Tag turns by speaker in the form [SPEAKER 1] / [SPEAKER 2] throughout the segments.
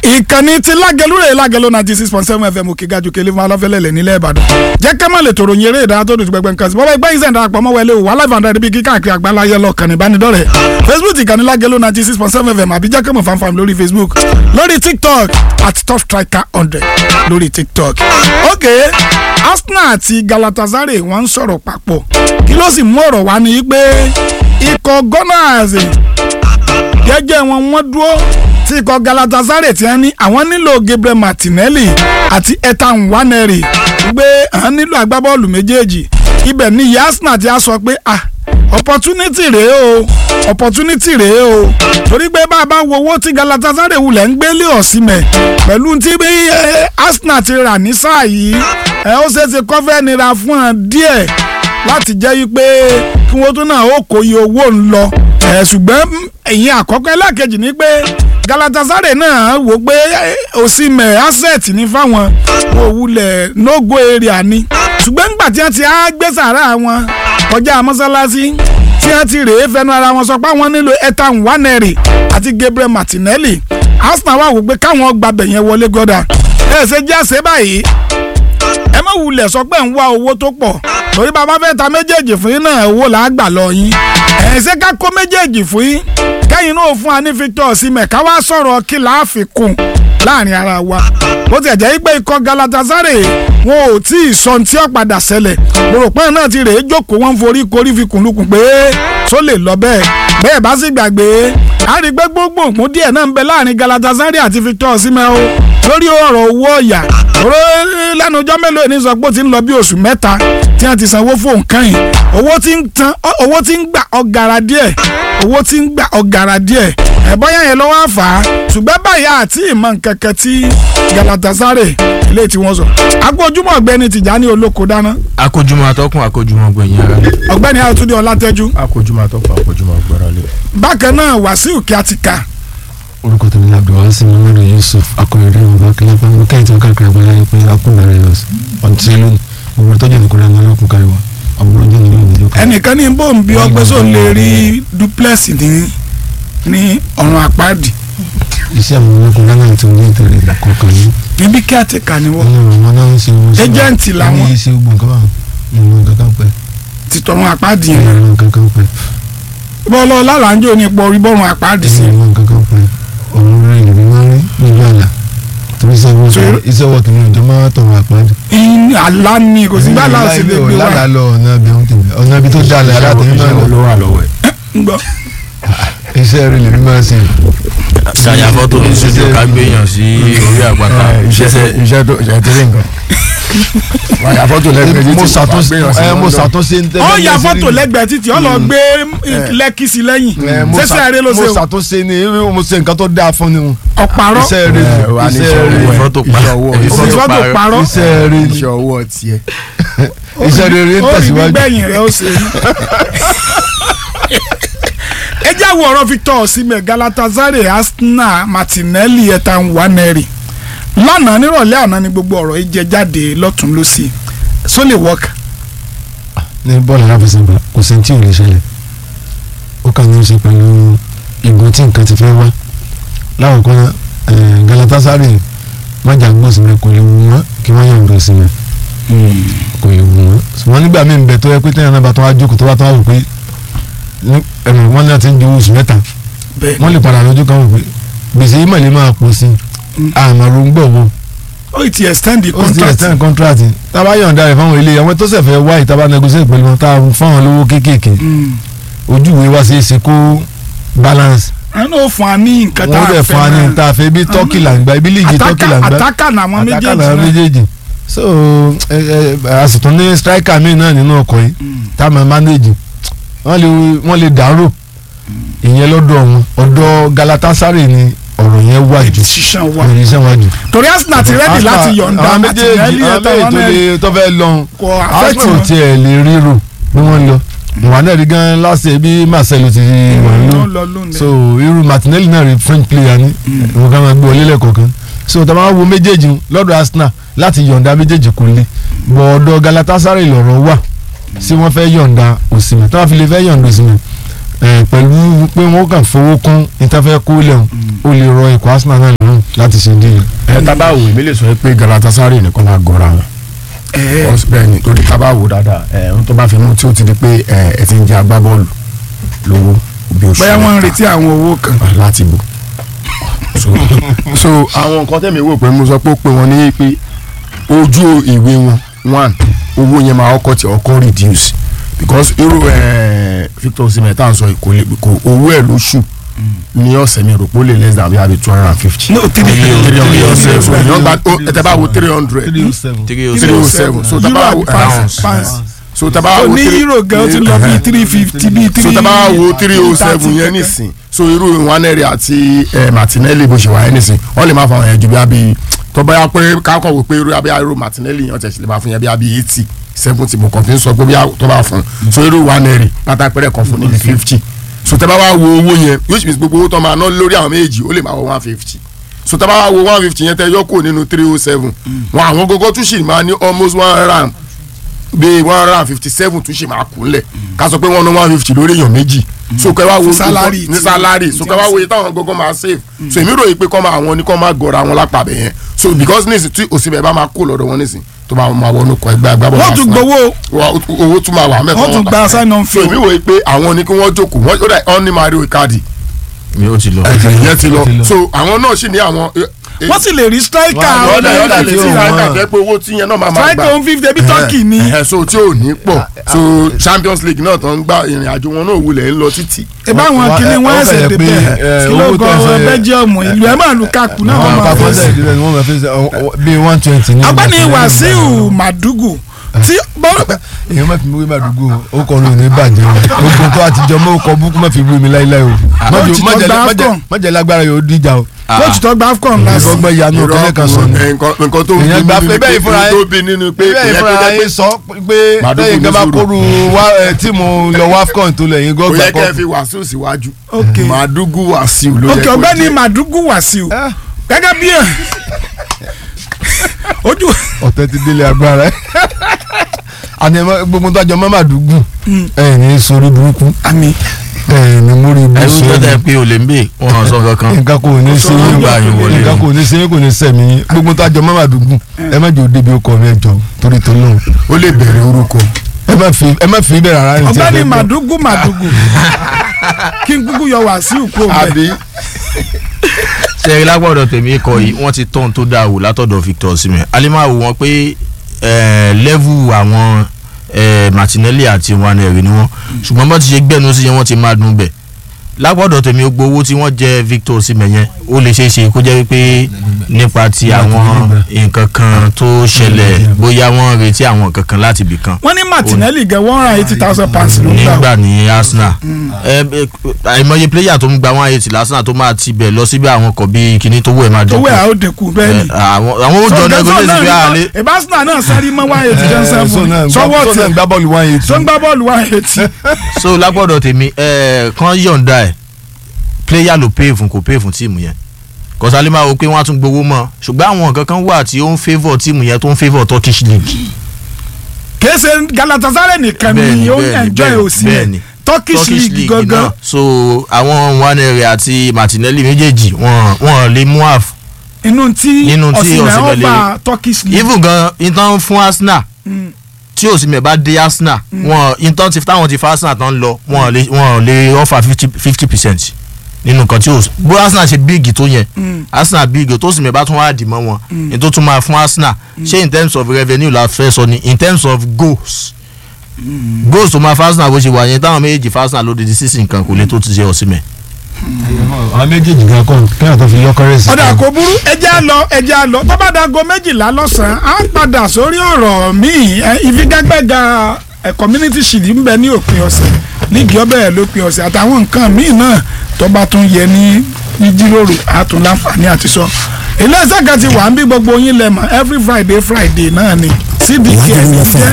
[SPEAKER 1] ìkànnì ti lágẹlú rẹ̀ lágẹlú ninety six point seven fm òkè gajù kele fún aláfẹ́lẹ́lẹ̀ nílẹ̀ ìbàdàn jẹ́ ká má lè tòrò yin eré ìdárayá tó dùn gbẹgbẹ nǹkan sí bọ́bá ìgbà yìí sẹ́ńdà àpamọ́ wọlé o wà live and direct bí kíkà àkiri àgbáláyé lọ́kàn ìbánidọ́rẹ̀ facebook ìkànnì lágẹlú ninety six point seven fm àbí jẹ́ ká mọ̀ fanfan lórí facebook lórí tiktok at top striker hundred lórí tiktok. ok arsenal àti galatasaray wọ́n ń sọ̀rọ̀ papọ̀ kí ló sì mú ọ̀rọ̀ wá ní pé ikọ̀ gunners gẹ́gẹ́ wọn wọ́n dúró tí ikọ̀ galatasaray ti ń ní àwọn nílò gabriel martinelli àti ethan nwaneri gbé àwọn nílò agbábọ́ọ̀lù méjèèjì ibẹ̀ ni yasna ti á sọ pé ah opportunity rèé o opportunity rèé o torí pé bá a bá wo owó tí galatasaray wulẹ̀ ń gbélé ọ̀sìnmẹ̀ pẹ̀lú tí bí arsenal ti rà ní sáà yìí ẹ ó ṣeé ṣe kọ́fẹ́ nira fún ọ díẹ̀ láti jẹ́ yí pé kí wọ́n tún náà ó kó iye owó ń lọ ẹ̀ ṣùgbọ́n ẹ̀yìn àkọ́kọ́ ẹlẹ́ẹ̀kejì ni pé galatasaray náà wò pé òsínmẹ̀ asset ní fáwọn òwúlẹ̀ nógó area ni ṣùgbọ́n nígbà tí wọ́n ti á gbé sàrà wọn kọjá mọ́sálásí tí wọ́n ti rèé fẹnu ara wọn sọ pé àwọn nílò ethan nwaneri àti gabriel martinelli arsenal wà wò pé káwọn gbàbẹ̀ yẹn wọlé gọ́dà ẹ̀ ṣe jẹ́ àṣẹ báyìí ẹ má wulẹ̀ sọ pé ń wá owó tó pọ̀ torí bàbá fẹ́ ta méjèèjì fún yín náà owó là á gbà lọ yín ẹ̀ ṣe ká kó méjèèjì fún yín kẹ́yìn náà fún wa ní Victor Osimhen ká wá sọ̀rọ̀ kí là á fi kún láàrin ara wa bó ti jẹ́ pé ikọ̀ Galatasaray wọn ò tí ì sọ tí ó padà ṣẹlẹ̀ gbòròpọ̀ náà ti rèé jókòó wọn forí korí fi kùnlùkùn pé tó lè lọ bẹ́ẹ̀ bẹ́ẹ̀ bá sì gbàgbé a rí pé gbogbo ògùn díẹ̀ náà ń bẹ láàrin Galatasaray àti Victor Osimhen o lórí ọ̀rọ̀ owó ọ̀yà lẹ́nu ọjọ́ mélòó ní sọ pé ó ti ń lọ bí oṣù mẹ́ta tí wọ́n ti sanwó fóun kan yìí owó tí ń tan owó tí ń gbà ọ̀gàrà díẹ̀ owó tí ń gbà ọ̀gàrà díẹ̀ ẹ̀bọ́yà yẹn lọ́wọ́ àfà á ṣùgbọ́n báyìí àti ìmọ̀ nkankan tí Galatasaray ilé tí wọ́n sọ. akójúmọ̀ ọ̀gbẹ́ni Tìjání Olóko dáná.
[SPEAKER 2] akójúmọ̀ atọ́kùn akójúmọ̀ gbẹ̀yìn ara.
[SPEAKER 1] ọ̀gbẹ́ni Àtúndé Ọlátẹ́jú.
[SPEAKER 3] akójúmọ̀ atọ́kùn akójúmọ̀ gbẹ́rọ̀lẹ̀.
[SPEAKER 1] bákan náà Wàsíù Kíátíkà.
[SPEAKER 4] orúkọ tèmi ní abdulwasi muhammadu yusuf akọrin ọba kílápá mo kẹ́yìn tí wọ́n káàkiri àgbáyé yẹn pé akúndàrẹ́ yọ ọ̀ntì lónìí òwúrọ̀ tọ́jú ìdíkùnrin àwọn ọlọ́kùn káríwá ọ̀gbọ̀n ọjọ́ nínú ìdílé kan.
[SPEAKER 1] ẹnìkan ní bó ń bí ọgbẹ́ sóò lè rí duplex ní ní ọ̀run àpáàdì.
[SPEAKER 4] iṣẹ́ àwọn ọlọ́kùn ghana tí wọ́n ń tẹ̀lé kọ̀ọ̀kan ní.
[SPEAKER 1] níbi kíátíkà ni wọ́n.
[SPEAKER 4] wọn náà ń ṣe wọn.
[SPEAKER 1] Agent làwọn.
[SPEAKER 4] ní iṣẹ́ ogun kan báwọn ìmọ̀ kankan pẹ́.
[SPEAKER 1] ti tọrun àpáàdì yẹn.
[SPEAKER 4] ìmọ̀ kankan pẹ́.
[SPEAKER 1] bọ́ọ̀lọ́ lálàájò ní ipò orí bọ́ọ̀run àpáàdì sí.
[SPEAKER 4] ìmọ̀ kankan pẹ́ òun rí ìlú máa rí nílùú àlà torí iṣẹ́ wọ̀ kìíní ìjọ máa tọrọ àpáàdì.
[SPEAKER 1] àlá ni kò sí bá láòsì lè gbé
[SPEAKER 4] lára
[SPEAKER 1] wá.
[SPEAKER 4] lọ ọ̀nà ibi ohun tèmi ọ̀nà ibi tó dalẹ̀ alátẹ̀yìn náà lọ
[SPEAKER 3] ló wà lọ́wọ́ ẹ̀.
[SPEAKER 1] ń gbọ́.
[SPEAKER 4] iṣẹ́ rẹ̀ lèmi máa ṣe.
[SPEAKER 2] ṣàyà fọ́tò ní studio ká gbéyàn sí orí àpáta
[SPEAKER 3] iṣẹ́ iṣẹ́ tó iṣẹ́ tó rí nǹkan. wàyà fọ́tò lẹ́gbẹ̀ẹ́
[SPEAKER 4] mo ṣàtúnṣe ẹ mo ṣàtúnṣe ń tẹ́lẹ̀
[SPEAKER 1] ó ya fọ́tò lẹ́gbẹ̀ẹ́ títì ó lọ gbé lẹ́kì sí lẹ́yìn sẹ́sẹ̀ rẹ ló ṣe
[SPEAKER 4] mo
[SPEAKER 1] o
[SPEAKER 4] ṣàtúnṣe ni mo ṣe nǹkan tó dáa fún ni o.
[SPEAKER 1] ọ̀pàrọ̀
[SPEAKER 4] iṣẹ́ rẹ̀
[SPEAKER 3] ẹ, wà ní
[SPEAKER 4] iṣẹ́
[SPEAKER 3] iṣẹ́
[SPEAKER 4] rẹ̀
[SPEAKER 3] owó ẹ̀.
[SPEAKER 2] fọ́tò pa
[SPEAKER 3] Iṣẹ́ ọwọ́.
[SPEAKER 2] èyí
[SPEAKER 1] òfin fọ́tò parọ́
[SPEAKER 4] iṣẹ́ rẹ̀
[SPEAKER 3] iṣẹ́ ọwọ́ tiẹ̀.
[SPEAKER 4] iṣẹ́ rẹ̀ ń
[SPEAKER 1] ó rí
[SPEAKER 4] tẹ̀síwájú.
[SPEAKER 1] gbẹ̀yìn rẹ ó ṣe rí. ẹ jẹ́ àwọn ọ̀rọ̀ Victor Osimhen Galatasaray Arsenal Martinelli Ethan Nwaneri lánàá nírọ̀lẹ́ àná ni gbogbo ọ̀rọ̀ yìí jẹ jáde lọ́tún lọ́sì so lè work.
[SPEAKER 4] ní bọ́ọ̀lù aláfẹsẹ̀gbá kò sí tí ò lè ṣẹlẹ̀ ó kàn ní í ṣe pẹ̀lú ìgbọ́n tí nǹkan ti fẹ́ wá láwùjọ náà Galatasaray májà gbọ́sìmẹ̀ kò lè wù wọ́n kí wọ́n yàn gbọ́sìmẹ̀ kò lè wù wọ́n ṣùgbọ́n nígbà míì ń bẹ tó yẹ pé tẹ́yàn náà bá tó wá jókòó tó bá tó wá wò pé ní- ẹ̀rọ wọn náà ti ń ju oṣù mẹ́ta
[SPEAKER 1] bẹ́ẹ̀
[SPEAKER 4] wọ́n lè padà lójú kan wò pé gbèsè yìí mọ̀lẹ́ máa pọ̀ sí i àmàrò ń gbọ̀ wọ́n
[SPEAKER 1] ó ti extend the
[SPEAKER 4] ó sì ti
[SPEAKER 1] contract
[SPEAKER 4] extend contract tábà yọ̀ǹda rẹ̀ fáwọn ilé àwọn tó ṣẹ̀ fẹ́ wá ìtaba negotiate pẹ̀lú wọn tá a fáwọn lówó kéékèèké
[SPEAKER 1] Mm.
[SPEAKER 4] ojú ìwé wá sí í ṣe kó balance
[SPEAKER 1] àwọn náà fún wa ní nǹkan tá
[SPEAKER 4] wọ́n
[SPEAKER 1] a
[SPEAKER 4] dẹ̀
[SPEAKER 1] fẹ́
[SPEAKER 4] fún wa ní
[SPEAKER 1] náà.
[SPEAKER 4] ta fẹ́ bí tọ́kì là ń gba ibi líìgì tọ́kì là ń gba
[SPEAKER 1] àtàkà làwọn méjèèjì
[SPEAKER 4] àtàkà làwọn
[SPEAKER 1] náà.
[SPEAKER 4] méjèèjì so ẹ ẹ a sì tún ní striker míì náà nínú ọkọ̀ yìí tá a máa manage wọ́n lè wọ́n lè dàrú ìyẹn lọ́dọ̀ wọn ọ̀dọ̀ Galatasaray ni ọ̀rọ̀ yẹn wà jù
[SPEAKER 1] decision wa
[SPEAKER 4] ìrìn iṣẹ́ wà jù.
[SPEAKER 1] torí Arsenal ti ready láti yọ̀ǹda
[SPEAKER 4] àwọn méjèèjì
[SPEAKER 1] Martinelli
[SPEAKER 4] àwọn
[SPEAKER 1] Ethan
[SPEAKER 4] méjèèjì tó
[SPEAKER 1] Nwaneri
[SPEAKER 4] lè tó fẹ́ lọ
[SPEAKER 1] kò affect
[SPEAKER 4] Arsenal
[SPEAKER 1] wọn.
[SPEAKER 4] tiẹ̀ lè ríro bí wọ́n lọ ìwà náà rí gan láṣẹ bí Marcelo ti wà
[SPEAKER 1] ló
[SPEAKER 4] lọ
[SPEAKER 1] ń lọ lónìí.
[SPEAKER 4] so irú Martinelli náà rí French player ní wọn kàn máa gbé ọlẹ́lẹ̀ kọ̀ọ̀kan so tá a máa wo méjèèjì lọ́dọ̀ Arsenal láti yọ̀ǹda méjèèjì kò le bọ̀ ọ̀dọ̀ Galatasaray lọ̀rọ̀ wà sí wọ́n fẹ́ yọ̀ǹda Osimhen tí wọ́n fi lè fẹ́ yọ̀ǹda Osimhen ẹ̀ pẹ̀lú pé wọ́n kàn fowó kún ìtafẹ́ kó lẹ́hùn ó lè rọ ikọ̀ Arsenal náà lọ́rùn láti ṣe díẹ̀.
[SPEAKER 3] ẹ tábà wò mí lè sọ pé Galatasaray nìkan máa gọra wọn Because bẹ́ẹ̀ ni torí tábà wò dáadáa ẹ ohun tó bá fi mú tí ó ti di pé ẹ ẹ ti ń jẹ agbábọ́ọ̀lù lówó bí oṣù
[SPEAKER 1] bóyá wọ́n ń
[SPEAKER 3] mẹ́ta.
[SPEAKER 1] retí àwọn owó kan
[SPEAKER 3] láti bò so so àwọn nǹkan tẹ̀mí wò pé mo sọ pé ó pé wọn ní pé ojú ìwé wọn one owó yẹn máa ọkọ tí ọkọ reduce because irú ẹ Victor Osimhen tá à ń sọ kò lè kò owó ẹ̀ lóṣù ní ọ̀sẹ̀ mi rò pé ó lè less than bí abi two hundred and fifty.
[SPEAKER 1] no three
[SPEAKER 3] three hundred
[SPEAKER 1] three
[SPEAKER 3] so èèyàn gba ó ẹ tẹ́ bá wo three hundred
[SPEAKER 4] three oh seven.
[SPEAKER 2] three oh
[SPEAKER 3] three oh
[SPEAKER 2] seven
[SPEAKER 3] seven so
[SPEAKER 1] euro
[SPEAKER 3] tẹ́ bá
[SPEAKER 1] àbí
[SPEAKER 3] wo
[SPEAKER 1] pounds pounds
[SPEAKER 3] so tẹ́ bá
[SPEAKER 1] so
[SPEAKER 3] wo
[SPEAKER 1] ní
[SPEAKER 3] three-
[SPEAKER 1] euro gan ó ti lọ bí three fifty bí three
[SPEAKER 3] so tẹ́ bá wo three oh seven
[SPEAKER 1] thirty
[SPEAKER 3] yẹn
[SPEAKER 1] kankan.
[SPEAKER 3] nísìn so irú Nwaneri àti eh, Martinelli bó ṣe wà yẹn nísìn wọ́n lè máa fa àwọn yẹn ju bí abi tó bá yà pé kákọ̀ wò pé irú abẹ́ irú Martinelli yẹn ọ̀tẹ̀ sì lè máa fún yẹn bí abi eighty seventy mo kàn fi ń sọ pé bí a- tó bá fún so irú Nwaneri pátápẹ́rẹ́ kan fún níbi fifty so tẹ́ bá wá wo owó yẹn which means gbogbo owó tó máa ná lórí àwọn méjì ó lè máa wọ one fifty so tẹ́ bá wá wo one fifty yẹn tẹ́ yọ kúrò nínú three oh seven wọn àwọn gógó tún sì máa ní almost one ram bíi one hundred and fifty seven tún ṣe máa kú lẹ̀ ká sọ pé wọ́n ná one fifty lórí èèyàn méjì so kẹ́ wá wo
[SPEAKER 1] Fún salary
[SPEAKER 3] ní
[SPEAKER 1] tí-
[SPEAKER 3] salary so kẹ́ wá wo iye táwọn gógó máa save so èmi ròyìn pé kọ́ máa àwọn ní kọ́ máa gọ̀ọ́ra wọn lápá bẹ̀ yẹn so because nísìn tí òsínbẹ̀ bá máa kó lọ́dọ̀ wọn nísìn tó máa máa wọnú kọ ẹgbẹ́ agbábọ̀
[SPEAKER 1] wọ́n tún gbowó
[SPEAKER 3] owó tún máa wà mẹ́fà
[SPEAKER 1] wọ́n tún gba sign on
[SPEAKER 3] so
[SPEAKER 1] fee
[SPEAKER 3] èmi wòye pé àwọn ní kí wọ́n jókòó wọ́n ó dà ọ́n ní Mario Icardi
[SPEAKER 2] mi ò ti lọ.
[SPEAKER 3] ìyẹn ti lọ
[SPEAKER 4] ti lọ.
[SPEAKER 3] so àwọn náà sì ní àwọn
[SPEAKER 1] wọ́n sì lè rí striker
[SPEAKER 4] Wọ́n á
[SPEAKER 3] ọ̀dà
[SPEAKER 4] lè-
[SPEAKER 3] ọ̀dà
[SPEAKER 4] ọ̀dà
[SPEAKER 3] lè
[SPEAKER 4] tí
[SPEAKER 3] sí
[SPEAKER 4] ó
[SPEAKER 3] ìlànà
[SPEAKER 4] wọ́n.
[SPEAKER 3] jẹ́ pé owó tí yẹn náà máa máa gbà
[SPEAKER 1] striker one fifty ebi turkey ni
[SPEAKER 3] ẹ̀hẹ̀, so tí ò ní pọ̀ so Champions League náà tó ń gba ìrìn àjò wọn náà wulẹ̀ ń lọ títì.
[SPEAKER 1] ìbá àwọn
[SPEAKER 4] Wọ́n-
[SPEAKER 1] kìíní
[SPEAKER 4] ẹ-
[SPEAKER 1] wọ́n
[SPEAKER 4] ó
[SPEAKER 1] ẹsẹ̀
[SPEAKER 4] fẹ́ pé,
[SPEAKER 1] débẹ̀
[SPEAKER 4] ẹ,
[SPEAKER 1] kí ló
[SPEAKER 4] owó
[SPEAKER 1] kọ
[SPEAKER 4] tẹ́ fẹ́-
[SPEAKER 1] Belgium ìlú ẹ̀ máa Lukaku náà wọ́n
[SPEAKER 4] àwọn
[SPEAKER 1] máa
[SPEAKER 4] kápẹ́
[SPEAKER 1] fẹ́
[SPEAKER 4] sẹ́yìn ìdílé ni wọ́n máa fi ṣe bíi one twenty ní.
[SPEAKER 1] agbani
[SPEAKER 4] ìgbà tí wọ́n
[SPEAKER 1] Wàsíù Màdúgù tí bọ́-
[SPEAKER 4] èèyàn má fi mi wé màdúgbò ó kọ lóyún ní bàjẹ́ o ogun tó àtijọ́ mọ́ ọkọ̀ búkú má fi wé mi láíláí o
[SPEAKER 1] Ó ti tọ́ gba AFCON.
[SPEAKER 4] májẹ̀ lágbára yóò díjà o
[SPEAKER 1] coach tó gba AFCON last
[SPEAKER 4] ìfọgbọ́n ìyanu kẹ́lẹ́ kan sọ ni.
[SPEAKER 3] Irọ́, nǹkan nǹkan tó ń
[SPEAKER 4] Èèyàn
[SPEAKER 3] bí
[SPEAKER 4] gba
[SPEAKER 3] nínú
[SPEAKER 4] pé bẹ́ẹ̀
[SPEAKER 3] pé
[SPEAKER 4] ìfúnra
[SPEAKER 3] tó
[SPEAKER 4] yín-
[SPEAKER 3] bí nínú pé
[SPEAKER 4] bẹ́ẹ̀
[SPEAKER 3] ìyẹn tó
[SPEAKER 4] ìfúnra
[SPEAKER 3] jẹ́ pé
[SPEAKER 4] yín sọ pé
[SPEAKER 3] Màdúgbò
[SPEAKER 4] lẹ́yìn kan bá
[SPEAKER 3] ní
[SPEAKER 4] kóru wá ẹ, tíìmù lọ wafcon tó lẹ́yìn
[SPEAKER 3] kò
[SPEAKER 4] gọ́gbà
[SPEAKER 3] yẹ kẹ́ ẹ
[SPEAKER 4] kọ́
[SPEAKER 3] fi Wàsíù síwájú
[SPEAKER 1] Ok.
[SPEAKER 3] Màdúgù Wàsíù ló yẹ
[SPEAKER 1] ok
[SPEAKER 3] kó
[SPEAKER 1] ọ̀gbẹ́ni
[SPEAKER 3] jẹ́.
[SPEAKER 1] Màdúgù Wàsíù
[SPEAKER 4] Ah.
[SPEAKER 1] gẹ́gẹ́ bí ẹ̀ ojú
[SPEAKER 4] ọ̀tẹ̀ ti délé agbára ẹ̀ àní ẹ má- gbogbo tó àjọ mọ́ màdúgbò ẹ̀ ní sórí burúkú
[SPEAKER 1] àmì
[SPEAKER 4] ẹ̀ ní múrí ibú
[SPEAKER 2] ẹ̀rú tó
[SPEAKER 4] sórí
[SPEAKER 2] tẹ̀ pé olè ń bè wọ́n sọ kankan.
[SPEAKER 4] nǹkan kò ní ṣe
[SPEAKER 2] Ó
[SPEAKER 4] yín
[SPEAKER 2] gbà yín wọlé
[SPEAKER 4] nǹkan
[SPEAKER 2] ni.
[SPEAKER 4] kò ní ṣe yín kò ní sẹ̀mí yín gbogbo tó àjọ mọ́ màdúgbò ẹ má jẹ́ òde bí ó kọ́ mi ẹ jọ torí tó lóhùn
[SPEAKER 3] ó lè bẹ̀rẹ̀ orúkọ
[SPEAKER 4] ẹ má fi ẹ má fi bẹ̀rẹ̀ rárá ní tí ẹ
[SPEAKER 1] ọ̀gbẹ́ni
[SPEAKER 4] fẹ́ gbọ́.
[SPEAKER 1] Màdúgù Màdúgù kí n kúkú yọ Wàsíù kó o bẹ̀
[SPEAKER 3] àbí
[SPEAKER 2] sẹ́yìn lágbọ́dọ̀ tèmi kọ yìí wọ́n ti tọ́n tó dáa wò látọ̀dọ̀ Victor Osimhen alimawo wọn pé lẹ́vù àwọn eh, Martinelli àti Nwaneri ni wọ́n ṣùgbọ́n bá ti ṣe gbẹ́nu sí yẹn wọ́n ti máa dùn bẹ̀ lágbọ́dọ̀ tèmi gbogbo owó tí wọ́n jẹ Victor Osimhen yẹn ó lè ṣeé ṣe kó jẹ́ wípé nípa ti àwọn nǹkan kan tó ṣẹlẹ̀ bóyá wọ́n retí àwọn nǹkan kan láti ibì kan
[SPEAKER 1] wọ́n ní Martinelli gẹ̀ one hundred eighty thousand pounds ló ń gbà
[SPEAKER 2] nígbà ní Arsenal ẹ ẹ, àìmọye player tó ń gba one eighty lásán tó máa ti bẹ̀ lọ síbi àwọn kan bíi kíní tó wẹ̀ máa
[SPEAKER 1] owó
[SPEAKER 2] dínkù
[SPEAKER 1] ẹ̀ á ó dínkù bẹ́ẹ̀ ni.
[SPEAKER 2] Ẹ, àwọn àwọn ó jọ negotiate bí àlè
[SPEAKER 1] ìbásínà náà sáré mọ́ one eighty ten
[SPEAKER 4] Ẹ, so
[SPEAKER 1] seven
[SPEAKER 4] náà gbá-
[SPEAKER 1] sọ́wọ́
[SPEAKER 4] so náà
[SPEAKER 1] tẹ̀
[SPEAKER 4] gbá bọ́ọ̀lù one eighty.
[SPEAKER 1] tó ń gbá bọ́ọ̀lù one eighty.
[SPEAKER 2] so lágbọ́dọ̀ tèmi ẹ kàn yọ̀ǹda ẹ̀ player ló pay fún kò pay fún tíìmù yẹn kọ́sálí máa wo pé wọ́n á tún gbowó mọ́ ṣùgbọ́n àwọn nǹkan kan wà tí ó ń favour tíìmù yẹn tó ń favour Turkish league
[SPEAKER 1] kìí ṣe Galatasaray nìkan ni
[SPEAKER 2] Bẹ́ẹ̀ni,
[SPEAKER 1] ó ń
[SPEAKER 2] bẹ́ẹ̀ni,
[SPEAKER 1] enjoy
[SPEAKER 2] bẹ́ẹ̀ni,
[SPEAKER 1] òsì
[SPEAKER 2] bẹ́ẹ̀ni.
[SPEAKER 1] yẹn Turkish league gangan
[SPEAKER 2] náà so àwọn Nwaneri àti Martinelli méjèèjì wọn wọn lè mú àf
[SPEAKER 1] inú tí
[SPEAKER 2] Nínú tí
[SPEAKER 1] Osimhen
[SPEAKER 2] Osimhen lè-
[SPEAKER 1] ọba Turkish league
[SPEAKER 2] even gan ìtàn fún Arsenal
[SPEAKER 1] Mm.
[SPEAKER 2] tí Osimhen bá dé Arsenal wọn ìtàn ti táwọn ti fa Arsenal tán lọ wọn lè wọn lè offer fifty fifty percent nínú nǹkan tí o bó Arsenal ṣe bíìgì tó yẹn
[SPEAKER 1] Mm.
[SPEAKER 2] Arsenal bíìgì tó Osimhen bá tún wá dì mọ́ wọn ní tó tún máa fún Arsenal ṣé in terms of revenue la fẹ́ sọ ni in terms of goals goals tó máa fún Arsenal bó ṣe wà yẹn táwọn méjèèjì fún Arsenal lódìdí sísìn kan kò lè tó ti ṣe Osimhen.
[SPEAKER 4] àwọn méjèèjì gan kọ́ kẹ́hìn tó fi yọkọ́rẹ́ sí.
[SPEAKER 1] ọ̀dà kò burú ẹjẹ́ á lọ ẹjẹ́ á lọ tó bá dago méjìlá lọ́sàn-án á padà sórí ọ̀rọ̀ míì ẹ, ìfigagbága ẹ, community shield ń bẹ ní òpin ọ̀sẹ̀ líìgì ọbẹ̀ lópin ọ̀sẹ̀ àtàwọn nǹkan míì náà tó bá tún yẹ ní ní jíròrò àtún láǹfààní àti sọ iléeṣẹ́ kan ti wà ń bí gbogbo yín lẹ́mọ̀ every friday friday náà ni cdk
[SPEAKER 5] Lagelu
[SPEAKER 1] jẹ́
[SPEAKER 5] FM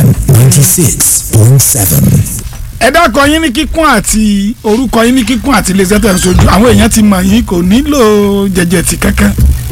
[SPEAKER 5] 96.7.
[SPEAKER 1] ẹ dákọ yín ní kíkún àti orúkọ yín ní kíkún àti iléeṣẹ́ tẹ̀ ń sojú àwọn èèyàn ti mọ̀ yín kò nílò jẹjẹtì kankan.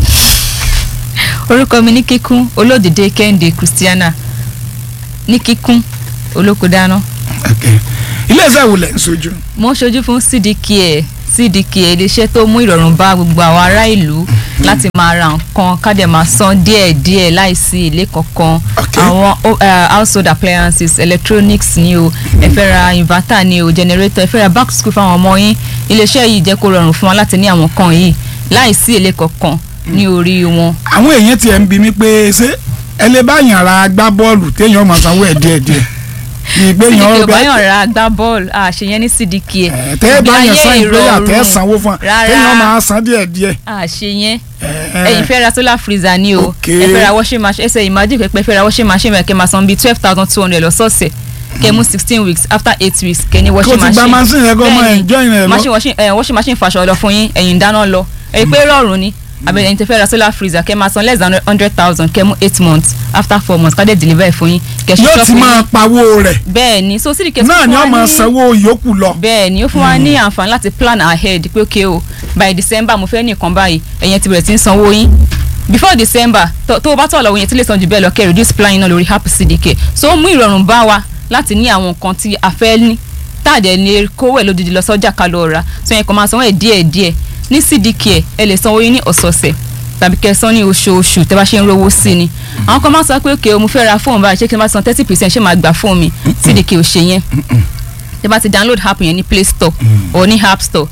[SPEAKER 6] orúkọ mi ní kíkún olódìdé kẹ́hìndé christiana ní kíkún olóko dáná
[SPEAKER 1] iléeṣẹ́ wo lẹ̀ ń sojú.
[SPEAKER 6] mo ń ṣojú fún cdk cdk iléeṣẹ́ tó mú ìrọ̀rùn bá gbogbo àwọn ará ìlú láti máa ra nǹkan ká dẹ̀ máa san díẹ̀díẹ̀ láìsí èlé kankan
[SPEAKER 1] Okay.
[SPEAKER 6] àwọn o- eh, household appliances electronics ni o ẹ fẹ́ ra inverter ni o generator ẹ fẹ́ ra back to school fáwọn ọmọ yín iléeṣẹ́ yìí jẹ́ kó rọrùn fún wa láti ní àwọn kan yìí láìsí èlé kankan ní orí wọn.
[SPEAKER 1] àwọn èèyàn tiẹ̀ ń bi mí pé ṣé ẹ lè bá yàn ra gbá bọ́ọ̀lù téèyàn máa sanwó ẹ̀ díẹ̀ díẹ̀ ní ìgbé
[SPEAKER 6] cdk
[SPEAKER 1] yàn
[SPEAKER 6] ò bá yàn ra gbá bọ́ọ̀lù àṣeyẹn ní cdk
[SPEAKER 1] ẹ̀ tẹ́ ẹ bá yàn san ìgbéyà tẹ́ ẹ sanwó fún
[SPEAKER 6] Rárá.
[SPEAKER 1] téèyàn máa san díẹ̀ díẹ̀.
[SPEAKER 6] àṣeyẹn
[SPEAKER 1] ẹ̀,
[SPEAKER 6] ẹ̀yin fẹ́ ra solar freezer ni o
[SPEAKER 1] Ok.
[SPEAKER 6] ẹ fẹ́ ra washing machine ẹsẹ̀ imagine pé ẹ fẹ́ ra washing machine rẹ̀ kẹ́ máa san bíi twelve thousand two hundred lọ́sọ̀ọ̀sẹ̀ kẹ́ mú sixteen weeks after eight weeks kẹ́ ní washing
[SPEAKER 1] Kó ti gba
[SPEAKER 6] machine
[SPEAKER 1] machine yẹn kó máa
[SPEAKER 6] Bẹ́ẹ̀ni,
[SPEAKER 1] enjoy rẹ̀ lọ.
[SPEAKER 6] machine washing ẹ̀ washing machine fàṣọ lọ fún yín ẹ̀yin dáná lọ èyí pé rọrùn ni àbẹ̀lẹ̀ ẹ̀yin tẹ́ fẹ́ ra solar freezer kẹ́ máa san less than hundred thousand kẹ́ mú eight months after four months ká dẹ̀ deliver ẹ̀ fún yín kẹ́ ṣe
[SPEAKER 1] yóò
[SPEAKER 6] shop
[SPEAKER 1] ti
[SPEAKER 6] fún
[SPEAKER 1] máa
[SPEAKER 6] yín
[SPEAKER 1] pawó rẹ̀
[SPEAKER 6] bẹ́ẹ̀ ni so sídìí
[SPEAKER 1] náà ni wọ́n máa sanwó yòókù lọ.
[SPEAKER 6] bẹ́ẹ̀ ni ó fún wa ní àǹfààní láti plan ahead pé ok o by december mo fẹ́ ní nǹkan báyìí ẹ̀yẹn ti bẹ̀rẹ̀ sí ń sanwó yín before december tó tó o bá tọ̀ lọ́wọ́ yẹn tí lè san jù bẹ́ẹ̀ lọ kẹ́ reduce plan yín náà lórí app cdk so ó mú ìrọ̀rùn bá wa láti ní àwọn nǹkan tí a fẹ́ ní táàdẹ̀ ní kówó ẹ̀ lódìdí lọ sọ́jà ká lọ rà so yẹn kàn máa sanwó ẹ̀ díẹ̀ díẹ̀ ní cdk ẹ̀ ẹ lè sanwó yín ní ọ̀sọ̀ọ̀sẹ̀ tàbí kẹ́ ẹ san ní oṣooṣù tẹ́ bá ṣe ń rówó sí ni àwọn kan máa sọ pé ok o mo fẹ́ ra fóònù báyìí ṣé kí n bá san thirty percent ṣé máa gbà fóònù mi cdk ò ṣe yẹn tẹ́ bá ti download app yẹn ní play store or ní app store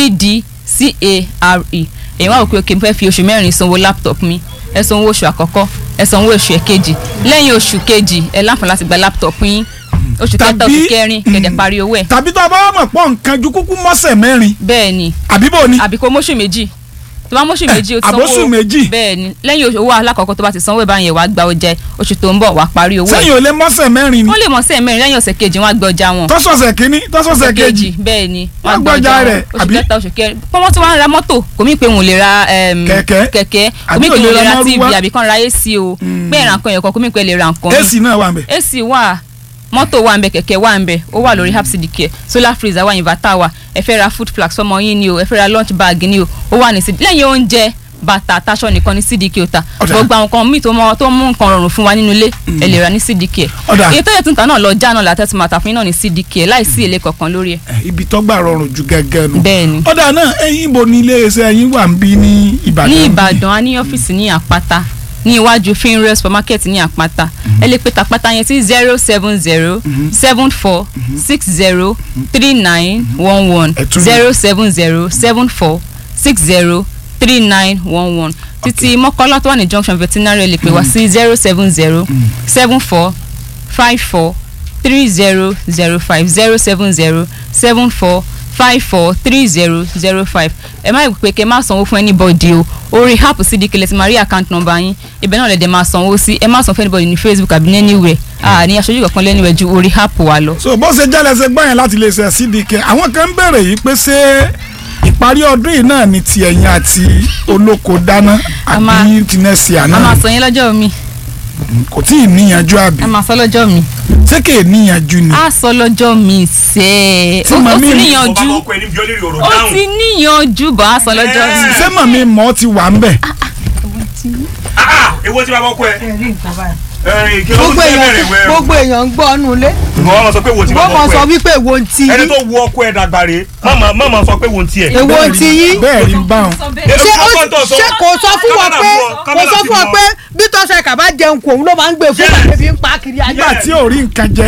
[SPEAKER 6] cdcare èyí wá wò pé ok mo fẹ́ fi oṣù mẹ́rin sanwó laptop mi ẹ sanwó oṣù àkọ́kọ́ ẹ sanwó oṣù ẹ̀kejì lẹ́yìn oṣù kejì ẹ láǹfààní láti gba laptop yín oṣù kẹta
[SPEAKER 1] Tàbí-
[SPEAKER 6] oṣù kẹrin kẹ̀dẹ̀ parí owó ẹ̀
[SPEAKER 1] tàbí tó a bá wà mọ̀ pọ̀ nǹkan ju kúkú mọ́sẹ̀ mẹ́rin
[SPEAKER 6] bẹ́ẹ̀ ni
[SPEAKER 1] àbí bò ni.
[SPEAKER 6] àbí kó mọ́ṣù méjì tó bá mọ́ṣù
[SPEAKER 1] Eh,
[SPEAKER 6] méjì o ti sanwó
[SPEAKER 1] àbóṣù méjì.
[SPEAKER 6] bẹ́ẹ̀ ni lẹ́yìn oṣù- owó alákọ̀ọ́kọ́ tó bá ti sanwó ẹ̀ báyẹn wàá gba ọjà ẹ̀. oṣù tó ń bọ̀ wàá parí owó ẹ̀
[SPEAKER 1] sẹ́yìn ò lè mọ́sẹ̀ mẹ́rin ni
[SPEAKER 6] wọ́n lè mọ̀ sí ẹ̀mẹ́rin lẹ́yìn ọ̀sẹ̀ kejì wọ́n á gbé ọjà wọn
[SPEAKER 1] tọ́sọ̀sẹ̀ kínní tọ́sọ̀sẹ̀ kejì
[SPEAKER 6] bẹ́ẹ̀ ni
[SPEAKER 1] Wọ́n
[SPEAKER 6] wọ́n
[SPEAKER 1] gbọ́
[SPEAKER 6] gbọ́
[SPEAKER 1] ọjà
[SPEAKER 6] ọjà
[SPEAKER 1] rẹ̀,
[SPEAKER 6] rẹ̀ oṣù
[SPEAKER 1] àbí?
[SPEAKER 6] kẹta oṣù kẹrin pọ́nmọ́ tí wọ́n ń ra mọ́tò kò mí pé òun lè ra em,
[SPEAKER 1] Kẹ̀kẹ́?
[SPEAKER 6] kẹ̀kẹ́ kò
[SPEAKER 1] Àbí
[SPEAKER 6] mí pé
[SPEAKER 1] ò lè
[SPEAKER 6] òun lè
[SPEAKER 1] ra
[SPEAKER 6] ra tv
[SPEAKER 1] márúwá?
[SPEAKER 6] àbí kan ra ac o pé ìran kan yẹn kan kò mí pé lè ra nǹkan
[SPEAKER 1] ac náà wà nbẹ.
[SPEAKER 6] ac wà mọ́tò wà ń bẹ kẹ̀kẹ́ wà ń bẹ ó wà lórí hapsidike solar freezer wà inverter wà ẹ fẹ́ ra food flask fọmọ yín ni o ẹ fẹ́ ra lunch bag ni o ó wà ní cd lẹ́yìn oúnjẹ bàtà taṣọ nìkan ní cdk ó ta
[SPEAKER 1] Ọ̀dà.
[SPEAKER 6] gbogbo àwọn nǹkan míì tó mọ- tó mú nǹkan rọrùn fún wa nínú ilé ẹ lè ra ní cdk
[SPEAKER 1] Ọ̀dà.
[SPEAKER 6] èyí tó yẹ tuntun náà lọ já náà látẹ́tù máa tà fún yín náà ní cdk láìsí èlé kankan lórí ẹ̀
[SPEAKER 1] ibi tó gbà rọrùn ju gẹ́gẹ́ nu.
[SPEAKER 6] bẹ́ẹ̀ ni
[SPEAKER 1] ọ̀dà náà ẹ̀yin ibo ni iléeṣẹ́ yín wà ń bí ní ìbàdàn.
[SPEAKER 6] ní ìbàdàn a ní ọ́fíìsì ní àpáta ní iwájú finre supermarket ní àpáta ẹ lè pe tàpáta yẹn sí zero seven zero seven four six zero three nine one one
[SPEAKER 1] Ẹ tún-
[SPEAKER 6] zero seven zero seven four six zero three nine one one títí mọ́kànlá tó wà ní junction veterinary ẹ lè pè wá sí zero seven zero seven four five four three zero zero five zero seven zero seven four five four three zero zero five ẹ má pè kẹ́ má sanwó fún anybody o orí app cdk lẹ ti máa rí account number yín ibẹ̀ náà lẹ dẹ̀ máa sanwó sí ẹ má san fún anybody ní facebook àbí ní anywhere a ní aṣojú kankan lẹ́niwẹ̀ ju orí app wa lọ.
[SPEAKER 1] so bó ṣe jẹ́lẹ̀ ṣe gbọ́ yẹn láti iléeṣẹ́ cdk àwọn kan ń béèrè yìí pé ṣé ìparí ọdún yìí náà ni ti ẹ̀yin àti olóko dáná
[SPEAKER 6] A máa-
[SPEAKER 1] àbí tinẹ́sì
[SPEAKER 6] a
[SPEAKER 1] àná
[SPEAKER 6] máa sọ yín lọ́jọ́ mi
[SPEAKER 1] kò tí ì níyanjú àbí
[SPEAKER 6] a máa sọ lọ́jọ́ mi
[SPEAKER 1] ṣé kè é níyanjú ni.
[SPEAKER 6] a sọ lọ́jọ́ mi sẹ́ẹ̀
[SPEAKER 1] Tí
[SPEAKER 6] ó ó
[SPEAKER 1] màmí
[SPEAKER 6] ti
[SPEAKER 1] mi-
[SPEAKER 6] níyanjú
[SPEAKER 7] ọkọ ẹni bí olórí ọ̀rọ̀
[SPEAKER 6] ó
[SPEAKER 7] dáhùn.
[SPEAKER 6] ti níyanjú bọ̀ a sọ lọ́jọ́ mi.
[SPEAKER 1] ṣé màmí mọ́ ti wà ń bẹ̀.
[SPEAKER 7] Ah, ah, èwo tí bàbá ọkọ ẹ. ẹ kí ló ń
[SPEAKER 8] gbogbo
[SPEAKER 7] tẹ́
[SPEAKER 8] èèyàn
[SPEAKER 7] bẹ̀rẹ̀ wẹ̀.
[SPEAKER 8] gbogbo èèyàn ń gbọ́ ọ́nù ilé
[SPEAKER 7] ìwọ ọmọ sọ pé wo ti
[SPEAKER 8] wọ́n
[SPEAKER 7] bàbá
[SPEAKER 8] mọ̀
[SPEAKER 7] ọkọ
[SPEAKER 8] sọ
[SPEAKER 7] ẹ.
[SPEAKER 8] wípé èwo ń ti
[SPEAKER 7] ẹni
[SPEAKER 8] yín
[SPEAKER 7] tó wo ọkọ ẹ dàgbà rè mọ̀mọ́ mọ̀mọ́ sọ pé wo ń tiẹ̀.
[SPEAKER 8] èwo ń ti yín
[SPEAKER 1] bẹ́ẹ̀ rí ń bá wọn.
[SPEAKER 8] ṣé ó ṣé kò sọ fún wọn pé kò sọ fún wọn pé bí tọ́sẹ̀ ẹ̀ka bá jẹun kò òun ló máa ń gbé fún
[SPEAKER 7] Yes.
[SPEAKER 8] bàbá fi ń pa kiri ayé
[SPEAKER 1] nígbà tí ò rí nǹkan jẹ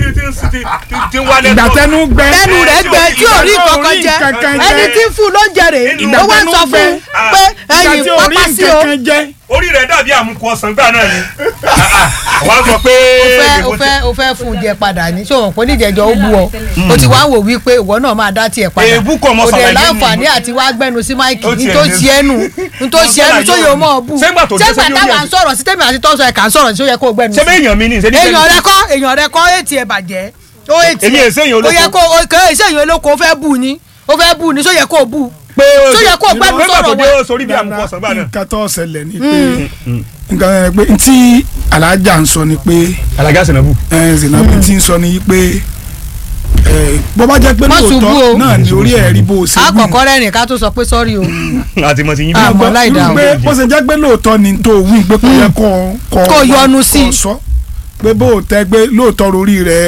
[SPEAKER 7] tí ń wálé
[SPEAKER 1] ìgbà tẹnu gbẹ.
[SPEAKER 8] ẹnu rẹ̀ gbẹ tí ò rí
[SPEAKER 1] Ìgbà tí ò
[SPEAKER 8] kankan
[SPEAKER 1] rí
[SPEAKER 8] jẹ
[SPEAKER 1] nǹkan jẹ.
[SPEAKER 8] ẹni tí ń fún ló ń jẹrè
[SPEAKER 7] Ìgbà
[SPEAKER 8] ó wá ń
[SPEAKER 1] tẹnu
[SPEAKER 8] sọ
[SPEAKER 1] gbẹ.
[SPEAKER 8] fún pé
[SPEAKER 1] ìgbà
[SPEAKER 8] ẹyin
[SPEAKER 1] tí ò rí
[SPEAKER 8] pápá sí o
[SPEAKER 1] nǹkan jẹ.
[SPEAKER 7] orí rẹ̀ dàbí àmukù ọsàn gbà náà ni. wọ́n á sọ pé.
[SPEAKER 8] o fẹ́ o fẹ́ o fẹ́ fún un jẹ padà ní ṣé o mọ̀ pé oníjẹ̀jọ́ ó bú ọ o ti wá wò wípé ìwọ náà máa dá tiẹ̀ padà
[SPEAKER 7] Èébú kọ́ ọmọ
[SPEAKER 8] o dẹ̀
[SPEAKER 7] sàlàyé
[SPEAKER 8] láǹfààní
[SPEAKER 7] mi.
[SPEAKER 8] àti wá gbẹnu sí máìkì
[SPEAKER 7] Ó tiẹ̀
[SPEAKER 8] ní tó
[SPEAKER 7] lé-
[SPEAKER 8] ṣe ẹnu ní tó ṣe ẹnu tó yẹ o mọ̀ ọ́ bù
[SPEAKER 7] Ṣé ìgbà tó dé
[SPEAKER 8] ṣé ìgbà
[SPEAKER 7] sórí
[SPEAKER 8] táwa
[SPEAKER 7] orí
[SPEAKER 8] ń sọ̀rọ̀ sí tèmi àti tọ́sọ̀ ẹ̀ka ń sọ̀rọ̀ sí ó yẹ kó o gbẹnu
[SPEAKER 7] ṣé bẹ́ẹ̀ èèyàn mi ni ṣe ní
[SPEAKER 8] èèyàn rẹ kọ́ èèyàn rẹ kọ́ ètì ẹ̀ bàjẹ́ ó ètì
[SPEAKER 7] Èmi èsè èèyàn olóko.
[SPEAKER 8] ó yẹ kó o kẹ́ èsè èèyàn olóko ó fẹ́ bù ni ó fẹ́ bù ni só yẹ kó o bù
[SPEAKER 7] pé
[SPEAKER 8] Ṣó yẹ kó o gbẹ́nu
[SPEAKER 7] pé
[SPEAKER 8] sọ̀rọ̀
[SPEAKER 7] pàtó dé
[SPEAKER 8] wẹ̀?
[SPEAKER 7] ó sorí bí àmukù ọsàn gbà náà.
[SPEAKER 1] nǹkan tó ṣẹlẹ̀ ni pé nǹkan ẹ̀ pé ntí alájà ń sọ ni pé
[SPEAKER 7] alága sinabu.
[SPEAKER 1] ẹ̀ zinabu ti ń sọ ni pé ẹ̀ bó bá jẹ́ pé
[SPEAKER 8] Má ṣubú
[SPEAKER 1] lóòótọ́
[SPEAKER 8] o.
[SPEAKER 1] náà ni orí ẹ̀ rí bó o ṣe wí.
[SPEAKER 8] àkọ́kọ́ rẹ́rìn ká tó sọ pé sọ́rí o
[SPEAKER 7] àti mọ̀ ti yín bí.
[SPEAKER 8] Ah, àmọ́ láì
[SPEAKER 1] irú
[SPEAKER 8] dáhùn.
[SPEAKER 1] pé bó ṣe jẹ́ pé lóòótọ́ ni tó wí pé kò yẹ kọ́
[SPEAKER 8] Kó yọnu sí.
[SPEAKER 1] kọ́ sọ pé bó o tẹ́ pé lóòótọ́ orí rẹ̀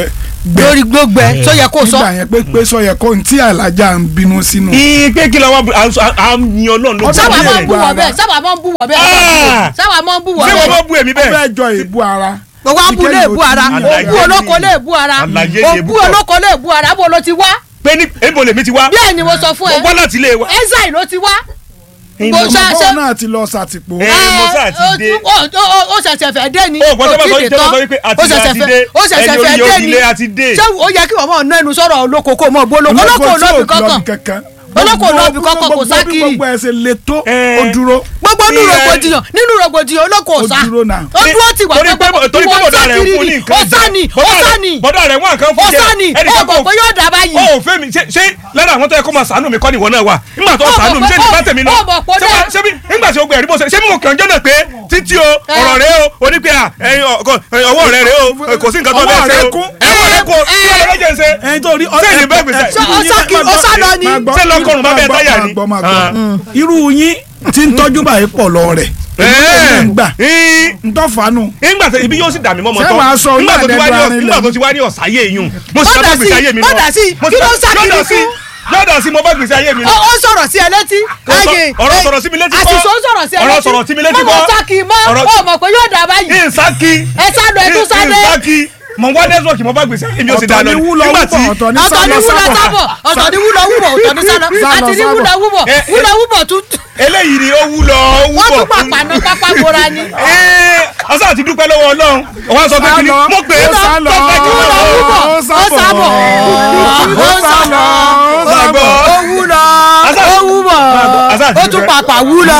[SPEAKER 8] lórí gbogbo ẹ tó yẹ kó sọ.
[SPEAKER 1] nígbà yẹn pé pé sọ yẹ kó n tí alájà ń bínú sínú.
[SPEAKER 7] ìpè kí lọ́wọ́ à ń yan ọlọ́run ló
[SPEAKER 1] Ọ̀sán
[SPEAKER 8] sábà
[SPEAKER 1] bí
[SPEAKER 8] máa ń
[SPEAKER 1] ẹ̀
[SPEAKER 8] bú wọ
[SPEAKER 1] gbọ́
[SPEAKER 8] bẹ́ẹ̀
[SPEAKER 1] ara.
[SPEAKER 8] sábà máa ń bú wọ bẹ́ẹ̀
[SPEAKER 7] Ah!
[SPEAKER 8] sábà máa ń bú wọ
[SPEAKER 7] ṣé wọ́n
[SPEAKER 8] bẹ́ẹ̀
[SPEAKER 7] bá bú èmi
[SPEAKER 1] ó
[SPEAKER 7] bẹ́ẹ̀
[SPEAKER 1] fẹ́ jọ èébú ara.
[SPEAKER 8] gbogbo abu lè bú ara
[SPEAKER 7] Àlàyé
[SPEAKER 8] òbú olóko lè bú ara
[SPEAKER 7] Àlàyé lè
[SPEAKER 8] òbú
[SPEAKER 7] bú kọ́.
[SPEAKER 8] olóko lè bú ara bó ló ti wá
[SPEAKER 7] pé ní ebo lèmi ti wá
[SPEAKER 8] bẹ́ẹ̀ ni mo sọ fún
[SPEAKER 7] mo
[SPEAKER 8] ẹ
[SPEAKER 7] wá láti ilé wa.
[SPEAKER 8] ẹ̀záì ló ti wá.
[SPEAKER 7] Ẹ̀yin
[SPEAKER 8] Bó
[SPEAKER 7] mo-
[SPEAKER 8] ṣe-
[SPEAKER 1] bọ́ọ̀ náà ti lọ sàtìpó.
[SPEAKER 7] Ẹ, mo sáà ti
[SPEAKER 8] ó
[SPEAKER 7] dé.
[SPEAKER 8] tún- ó- ó- ó ṣẹ̀ṣẹ̀ fẹ́ dé ni
[SPEAKER 7] Ó, gbọ́dọ̀ bá sọ
[SPEAKER 8] Ó ti
[SPEAKER 7] wípé-
[SPEAKER 8] tán.
[SPEAKER 7] sọ wípé àti
[SPEAKER 8] Ó
[SPEAKER 7] ilé
[SPEAKER 8] ṣẹ̀ṣẹ̀
[SPEAKER 7] àti
[SPEAKER 8] fẹ́-
[SPEAKER 7] dé.
[SPEAKER 8] ó ṣẹ̀ṣẹ̀
[SPEAKER 7] Ẹni
[SPEAKER 8] fẹ́
[SPEAKER 7] orí
[SPEAKER 8] dé
[SPEAKER 7] ilé
[SPEAKER 8] ni
[SPEAKER 7] àti dé.
[SPEAKER 8] ṣé ó yẹ kí wọ́n mọ̀ ná ẹnu sọ̀rọ̀ olóko kó mọ̀ gbólóko olóko ò lọ́ọ̀bì kankan olóko ò lọ́ọ̀bì kankan kò sá kiri
[SPEAKER 1] gbogbo ẹ ṣe le tó
[SPEAKER 7] Ẹ.
[SPEAKER 1] ó dúró.
[SPEAKER 8] gbogbo nínú
[SPEAKER 7] Ìyẹn-
[SPEAKER 8] rògbòdìyàn nínú rògbòdìyàn olóko ò
[SPEAKER 1] Ó
[SPEAKER 8] sá
[SPEAKER 1] dúró náà.
[SPEAKER 8] ó dúró ti wà
[SPEAKER 7] torí pé torí pé bọ̀dá rẹ̀
[SPEAKER 8] kiri
[SPEAKER 7] fún ní
[SPEAKER 8] ni
[SPEAKER 7] nǹkan
[SPEAKER 8] ó sá ni ó
[SPEAKER 7] Bọ̀dá
[SPEAKER 8] sá
[SPEAKER 7] rẹ̀-
[SPEAKER 8] ni
[SPEAKER 7] bọ̀dá rẹ̀ wọ́n nǹkan
[SPEAKER 8] ó
[SPEAKER 7] fún jẹ
[SPEAKER 8] sá ni ó
[SPEAKER 7] ẹnìkan
[SPEAKER 8] mọ̀ pé yóò dà báyìí.
[SPEAKER 7] ó fẹ́ mi ṣe ṣe lára àwọn tó yẹ kó máa sàánú mi kọ́ nìwọ náà wà nígbà tó
[SPEAKER 8] Ó mọ̀
[SPEAKER 7] sàánú mi
[SPEAKER 8] pé-
[SPEAKER 7] ṣé ní bá tèmi náà
[SPEAKER 8] ó mọ̀ pé ó
[SPEAKER 7] ṣé wá-
[SPEAKER 8] dá.
[SPEAKER 7] ṣé bí nígbà tí o gbẹ ẹ̀rí bó ṣe ṣé mi mò kàn jọ́nà pé títí o
[SPEAKER 8] Ẹ.
[SPEAKER 7] ọ̀rọ̀ rẹ o o ní pé à ẹyin ọkọ ẹyin ọwọ́ rẹ rẹ o kò sí nǹkan tó
[SPEAKER 1] Ọwọ́
[SPEAKER 7] bẹ́ẹ̀ ṣe
[SPEAKER 1] rẹ
[SPEAKER 7] o
[SPEAKER 1] kún.
[SPEAKER 7] ẹwọ́ rẹ kún
[SPEAKER 8] Ẹ.
[SPEAKER 7] kí ọ̀rọ̀ rẹ jẹ́ ṣe
[SPEAKER 1] ẹyin tó rí
[SPEAKER 7] Ṣé ìní bẹ́ẹ̀ gbèsè?
[SPEAKER 8] Ṣé ó sá kiri- ó sá lọ ni?
[SPEAKER 7] Ṣé lọ́kọ̀ọ̀rùn bá bẹ́ẹ̀ táyà ni?
[SPEAKER 1] máa gbọ́ máa
[SPEAKER 7] Ah.
[SPEAKER 1] gbọ́ irú yín tí ń tọ́jú báyìí pọ̀ lọ rẹ̀
[SPEAKER 7] Ẹ.
[SPEAKER 1] ń gbà
[SPEAKER 7] Ẹ.
[SPEAKER 1] ń tọ́ fanu.
[SPEAKER 7] nígbà tó ibi yóò sì dà mí mọ́ mọ́
[SPEAKER 1] Ṣé
[SPEAKER 7] tán
[SPEAKER 1] màá sọ
[SPEAKER 7] nígbà tó ti wá ní
[SPEAKER 1] onílẹ̀
[SPEAKER 7] ọ̀s- nígbà
[SPEAKER 1] ẹ̀dùn
[SPEAKER 7] tó ti wá ní ọ̀sáyé yún mo sì
[SPEAKER 8] Bọ́dà
[SPEAKER 7] bá gbèsè
[SPEAKER 8] sí,
[SPEAKER 7] ayé mi lọ
[SPEAKER 8] bọ́dà sí,
[SPEAKER 7] Mo
[SPEAKER 8] kí
[SPEAKER 7] sì
[SPEAKER 8] ló
[SPEAKER 7] bá-
[SPEAKER 8] ń sá kiri
[SPEAKER 7] lọ́dọ̀ sí
[SPEAKER 8] fún?
[SPEAKER 7] lọ́dọ̀ sí mo bá gbèsè ayé mi
[SPEAKER 8] ó
[SPEAKER 7] lọ
[SPEAKER 8] ó sọ̀rọ̀ sí ẹ létí.
[SPEAKER 7] Kò sọ-
[SPEAKER 8] Ẹ̀yìn-
[SPEAKER 7] ọ̀rọ̀
[SPEAKER 8] ẹ̀-
[SPEAKER 7] sọ̀rọ̀ sí mi létí kọ́.
[SPEAKER 8] àṣìṣe ó sọ̀rọ̀ sí ẹ
[SPEAKER 7] Ọ̀rọ̀
[SPEAKER 8] létí.
[SPEAKER 7] sọ̀rọ̀ sí mi létí
[SPEAKER 8] mọ̀
[SPEAKER 7] kọ́.
[SPEAKER 8] mọ̀ sákì mọ́
[SPEAKER 7] Ọ̀rọ̀-
[SPEAKER 8] ó mọ̀ pé yóò dà báyìí.
[SPEAKER 7] ìsákì
[SPEAKER 8] ẹ sá lọ ẹ tún sá dé.
[SPEAKER 7] ìsákì mo wá nẹ́tíwọ̀kì mo bá gbèsè ayé mi ó sì dá
[SPEAKER 1] ọ̀tọ̀
[SPEAKER 7] lọ
[SPEAKER 1] ni
[SPEAKER 7] ni
[SPEAKER 1] wúlọ
[SPEAKER 7] nígbà tí
[SPEAKER 1] wúbọ̀ ọ̀tọ̀ ni
[SPEAKER 8] ọ̀tọ̀ ní
[SPEAKER 1] sálọ
[SPEAKER 8] wúlọ
[SPEAKER 1] sábọ̀.
[SPEAKER 8] sábọ̀ ọ̀tọ̀ ní wúlọ wúbọ̀ ọ̀tọ̀ ní sálọ
[SPEAKER 1] Sálọ
[SPEAKER 8] àti ní
[SPEAKER 1] sábọ̀.
[SPEAKER 8] wúlọ wúbọ̀
[SPEAKER 7] Ẹ- ẹ-
[SPEAKER 8] wúlọ wúbọ̀ tún
[SPEAKER 7] eléyìí ni ó wúlọ ó
[SPEAKER 8] wọ́n
[SPEAKER 7] wúbọ̀
[SPEAKER 8] tún pàpà náà pápá bora ni.
[SPEAKER 7] Ẹ́ẹ̀, ọsàn àti dúpẹ́ lọ́wọ́ ọlọ́run ọwọ́ sọ pé kí ni
[SPEAKER 1] Sálọ.
[SPEAKER 7] mo pè é
[SPEAKER 1] Ó sálọ.
[SPEAKER 8] wúlọ wúbọ̀
[SPEAKER 1] Ó
[SPEAKER 8] ó
[SPEAKER 1] sábọ̀.
[SPEAKER 8] sábọ̀
[SPEAKER 1] Ó sálọ. Ó
[SPEAKER 7] Máa
[SPEAKER 1] sábọ̀.
[SPEAKER 7] gbọ́.
[SPEAKER 8] ó wúlọ
[SPEAKER 7] Asa-
[SPEAKER 8] ó wúbọ̀
[SPEAKER 7] Asa àti
[SPEAKER 8] ó tún
[SPEAKER 7] dúpẹ́.
[SPEAKER 8] pàpà wúlọ.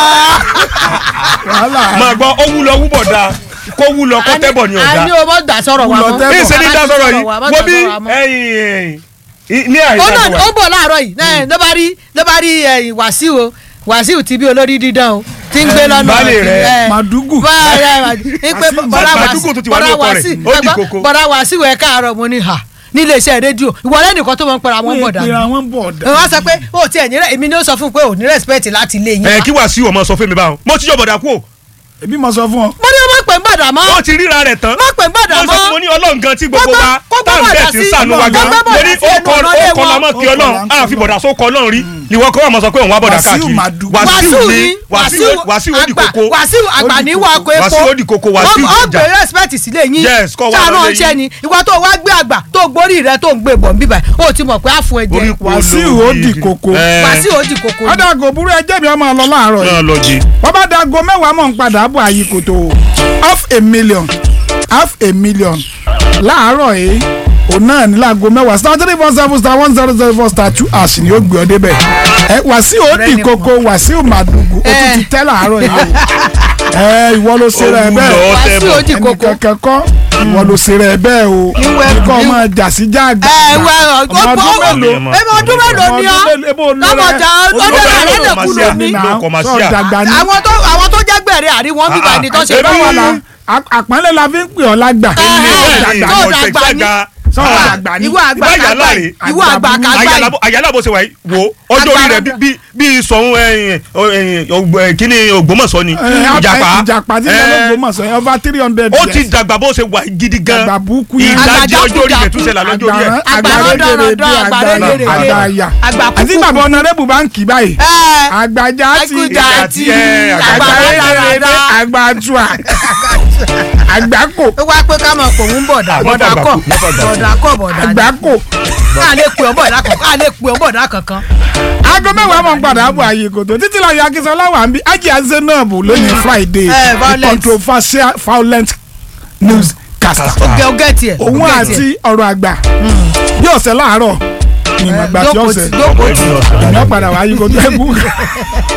[SPEAKER 1] wàhálà.
[SPEAKER 7] máa gbọ́ ó wúlọ wúbọ̀ dáa kó wúlọ kó tẹ́bọ̀ ni
[SPEAKER 8] a
[SPEAKER 7] ọ̀dà
[SPEAKER 8] ní o mọ̀ gbà sọ̀rọ̀ wa
[SPEAKER 1] Wúlọ
[SPEAKER 8] mọ́.
[SPEAKER 1] tẹ́bọ̀.
[SPEAKER 7] ní ìṣe ní dá sọ̀rọ̀ yìí
[SPEAKER 8] wa, má
[SPEAKER 7] wo
[SPEAKER 8] dá
[SPEAKER 7] bí
[SPEAKER 8] sọ̀rọ̀ wa mọ́.
[SPEAKER 7] ẹ̀yìn ẹ̀yìn ní
[SPEAKER 8] ó
[SPEAKER 7] àyíká
[SPEAKER 8] náà
[SPEAKER 7] tó
[SPEAKER 8] ó
[SPEAKER 7] wà
[SPEAKER 8] bọ̀ láàárọ̀ yìí náà ló bá rí ló bá rí ẹ̀yìn wàsíù o wàsíù ti bí olórí dídán o ti ń gbé lọ́nà
[SPEAKER 7] baálé rẹ̀,
[SPEAKER 8] ẹ̀,
[SPEAKER 1] Màdúgù.
[SPEAKER 8] bá- ẹ, pé bọ́dá
[SPEAKER 7] Màdúgù tó ti wà ní
[SPEAKER 8] bọ́dá
[SPEAKER 7] ọkọ rẹ̀,
[SPEAKER 8] Wàsíù-
[SPEAKER 7] ó di
[SPEAKER 8] ẹgbọ́n,
[SPEAKER 7] koko.
[SPEAKER 8] bọ́dá wàsíù ẹ̀ káàárọ̀ mo ní hà nílé iṣẹ́ rédíò ìwọlé nìkan tó mọ̀ ń pera wọn bọ̀dà
[SPEAKER 1] ìpè
[SPEAKER 8] ni
[SPEAKER 1] àwọn bọ̀dà.
[SPEAKER 8] wọ́n sọ pé ó ti ẹ̀ ní rẹ̀ èmi ni ó sọ fún un pé ò ní rẹ́spẹ̀tì láti ilé yín
[SPEAKER 7] ẹ̀
[SPEAKER 8] wá.
[SPEAKER 7] kí Wàsíù ọmọ sọ fún mi báwọn mo ti yọ bọ̀dà kú o
[SPEAKER 1] ebi mo sọ fún ọ.
[SPEAKER 8] mo ní o má pè ń bọ̀dà mọ́
[SPEAKER 7] wọ́n ti ríra rẹ̀ tán
[SPEAKER 8] má pè ń bọ̀dà
[SPEAKER 7] mo sọ
[SPEAKER 8] mọ́
[SPEAKER 7] mo ní ọlọ́run gan tí gbogbo
[SPEAKER 8] Kó gbọ́-
[SPEAKER 7] wa
[SPEAKER 8] kó gbọ́
[SPEAKER 7] tá à ń
[SPEAKER 8] bọ̀dà
[SPEAKER 7] bẹ̀ tí ń
[SPEAKER 8] sí-
[SPEAKER 7] sànú wa
[SPEAKER 8] kó
[SPEAKER 7] gan
[SPEAKER 8] gbọ́ bọ̀dà
[SPEAKER 7] mo ní
[SPEAKER 8] sí
[SPEAKER 7] ó
[SPEAKER 8] ẹnu
[SPEAKER 7] kọ
[SPEAKER 8] ọ̀nà
[SPEAKER 7] ó
[SPEAKER 8] ilé
[SPEAKER 7] kọ
[SPEAKER 8] wọn.
[SPEAKER 7] lọ́mọ kí
[SPEAKER 1] Ó kọ
[SPEAKER 7] ọlọ́run
[SPEAKER 1] là ń
[SPEAKER 7] á fi bọ̀dà só kọ ọlọ́run rí ìwọ kọ́ wà mọ̀ sọ pé òun wá bọ̀dà
[SPEAKER 1] Wàsíù
[SPEAKER 7] káàkiri
[SPEAKER 1] Màdúgù.
[SPEAKER 7] Wàsíù
[SPEAKER 8] wàsíù
[SPEAKER 7] ní
[SPEAKER 8] ni
[SPEAKER 7] Wàsíù Wàsíù ó di
[SPEAKER 8] àgbà
[SPEAKER 7] koko
[SPEAKER 8] wàsíù àgbà ní wà kó epo
[SPEAKER 7] Wàsíù ó di koko, Wàsíù
[SPEAKER 8] ó
[SPEAKER 7] ìjà.
[SPEAKER 8] gbé rẹ́spẹ̀tì sílé yín
[SPEAKER 7] Yes, kọ́ wà
[SPEAKER 8] sáà náà
[SPEAKER 7] lọ́lé
[SPEAKER 8] ṣẹ́
[SPEAKER 7] yín.
[SPEAKER 8] ni ìwọ tó wá gbé àgbà tó gbórí rẹ tó ń gbé bọ̀ nbíbà ó ti mọ̀ pé á fún ẹ jẹ
[SPEAKER 7] Orí
[SPEAKER 1] Wàsíù ó di koko.
[SPEAKER 8] wàsíù ó di kòkó ni.
[SPEAKER 1] ọ̀dà kò burú ẹjẹ́ mi ọmọ lọ láàárọ̀ yìí.
[SPEAKER 7] náà lọ jí
[SPEAKER 1] wọ́n bá dago mẹ́wàá mọ̀ ń padà bọ̀ àyè kòtò half a million half a million láàárọ̀ yìí òun náà ní láago mẹ́wàá star three four seven star one zero zero four star two ash ni ó gbé ọ débẹ̀ ẹ Wàsíù ó di koko Wàsíù Màdùgù ó tún ti tẹ́ láàárọ̀ yìí o ẹ ìwọ ló ṣe rẹ bẹ́ẹ̀
[SPEAKER 7] Ó wúlò.
[SPEAKER 8] wàsíù ó di
[SPEAKER 1] ẹnì
[SPEAKER 8] kòkó.
[SPEAKER 1] kankan kọ́ ìwọ ló ṣe rẹ bẹ́ẹ̀ o
[SPEAKER 8] Níwẹ̀-
[SPEAKER 1] kọ́ ọmọ jà sí jáàgbá
[SPEAKER 8] ẹ wẹ
[SPEAKER 1] ọmọ ọdún mélòó
[SPEAKER 8] ẹmọ ọdún mélòó ni ọ lọ́mọjà ọdún
[SPEAKER 7] mélòó
[SPEAKER 8] rẹ̀
[SPEAKER 7] máa
[SPEAKER 8] kú
[SPEAKER 7] ṣe
[SPEAKER 8] lóní.
[SPEAKER 7] àmì. ló kọ̀ máa ṣí à.
[SPEAKER 1] dàgbà ní.
[SPEAKER 8] àwọn tó àwọn tó jẹ́ gbẹ̀rẹ̀ àríwọ̀n bíbá ni tó ṣe
[SPEAKER 7] Ebi
[SPEAKER 8] báwọn la.
[SPEAKER 1] àpọ́nlé la fi ń pè ọ́ lágbà.
[SPEAKER 8] Ẹ̀hẹ́, tó dàgbà ní.
[SPEAKER 1] sọ̀rọ̀ dàgbà ní.
[SPEAKER 8] ìwọ àgbà
[SPEAKER 7] Ìbá
[SPEAKER 8] kàgbà
[SPEAKER 7] yàrá
[SPEAKER 8] yìí
[SPEAKER 7] rè.
[SPEAKER 8] ìwọ àgbà kàgbà yìí.
[SPEAKER 7] àyàlá bó ṣe wà yìí wo ọjọ́ orí rẹ̀ bí- bí- bí sọ̀hún ẹ̀yìn, ẹ̀yìn, ọgbọ- ẹ̀, kíní Ògbómọ̀ṣọ́ ni ìjàpá
[SPEAKER 1] ìjàpá tí
[SPEAKER 7] ẹ̀,
[SPEAKER 1] ló gbó mọ̀ sọ yẹn over three hundred
[SPEAKER 7] ó
[SPEAKER 1] years.
[SPEAKER 7] ti dàgbà bó ṣe wà gidi gan
[SPEAKER 1] Dàgbà burúkú yẹn.
[SPEAKER 7] ìdajì
[SPEAKER 8] Àgbà
[SPEAKER 7] ọjọ́ orí rẹ̀
[SPEAKER 8] jákujàku.
[SPEAKER 7] tún ṣẹlẹ̀ lọ́jọ́ orí ẹ̀
[SPEAKER 8] Àgbà
[SPEAKER 1] àgbà
[SPEAKER 8] rọ́dọ̀rọ̀dọ̀,
[SPEAKER 1] rẹ́dẹ̀rẹ̀ bí
[SPEAKER 8] àgbà
[SPEAKER 1] àgbà
[SPEAKER 8] rẹ́dẹ̀rẹ̀.
[SPEAKER 1] àgbà àyà.
[SPEAKER 8] Àgbà
[SPEAKER 1] àti
[SPEAKER 8] kúkú.
[SPEAKER 1] bàbá ọ̀nàrẹ́bù bá ń kì báyìí.
[SPEAKER 8] Ẹ̀,
[SPEAKER 1] àgbàjá ti
[SPEAKER 8] Àgbàjá
[SPEAKER 7] ti, ẹ̀,
[SPEAKER 8] àgbà
[SPEAKER 1] àgbà
[SPEAKER 8] rẹ́dẹ̀rẹ̀.
[SPEAKER 1] rẹ́dẹ̀rẹ̀ àgbà àtúà àgbà kò
[SPEAKER 8] ó wá pé ká mọ̀ pò ń bọ̀dà
[SPEAKER 7] Ah,
[SPEAKER 8] bọ̀dà
[SPEAKER 7] mọ́tò
[SPEAKER 8] kọ̀
[SPEAKER 7] àgbàkù, mọ́tò àgbàkù.
[SPEAKER 8] bọ̀dà kọ̀ bọ̀dà ni.
[SPEAKER 1] àgbà kò.
[SPEAKER 8] ká lè pè ọ́ bọ̀dà kankan ká lè pè ọ́ bọ̀dà kankan.
[SPEAKER 1] aago mẹ́wàá mọ̀ ń padà bọ̀ àyè kòtò títí láyé akínsọ́lá wà ń bí ájì Zainab lónìí Friday
[SPEAKER 8] Eh,
[SPEAKER 1] the
[SPEAKER 8] violent.
[SPEAKER 1] controversial violent news caster.
[SPEAKER 8] ọgẹ ọgẹ tiẹ̀.
[SPEAKER 1] òun
[SPEAKER 8] ọgẹ
[SPEAKER 1] àti
[SPEAKER 8] tiẹ̀.
[SPEAKER 1] ọ̀rọ̀ àgbà bí ọ̀sẹ̀ láàárọ̀ ni ìmọ̀ àgbà tí
[SPEAKER 8] jókòó
[SPEAKER 1] ọ̀sẹ̀
[SPEAKER 8] ti- jókòó ti.
[SPEAKER 1] ìyẹn padà wá yí kò tó ẹ̀kú.